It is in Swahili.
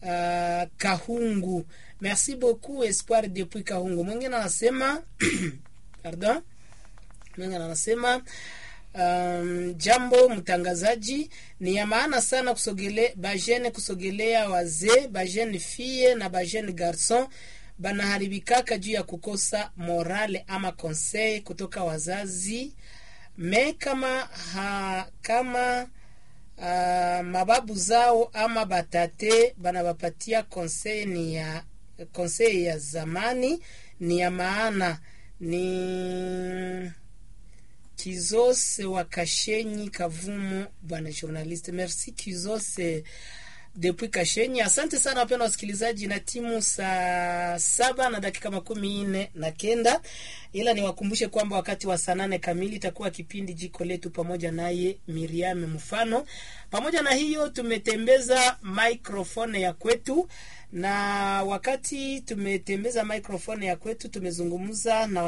uh, Kahungu. Merci beaucoup Espoir depuis Kahungu. Mwingine anasema pardon, mwingine anasema Um, jambo mtangazaji, ni ya maana sana kusogele bajene kusogelea wazee bajene fie na bajene garson banaharibikaka juu ya kukosa morale ama conseil kutoka wazazi me kama ha, kama uh, mababu zao ama batate banabapatia conseil ni ya conseil ya zamani ni ya maana ni Kizose wa Kashenyi Kavumu, bwana journaliste. Merci Kizose depuis Kashenyi. Asante sana wapenda wasikilizaji, na timu saa saba na dakika makumi nne na kenda, ila niwakumbushe kwamba wakati wa saa nane kamili itakuwa kipindi jiko letu pamoja naye Miriam Mfano. Pamoja na hiyo tumetembeza microphone ya kwetu, na wakati tumetembeza microphone ya kwetu tumezungumza na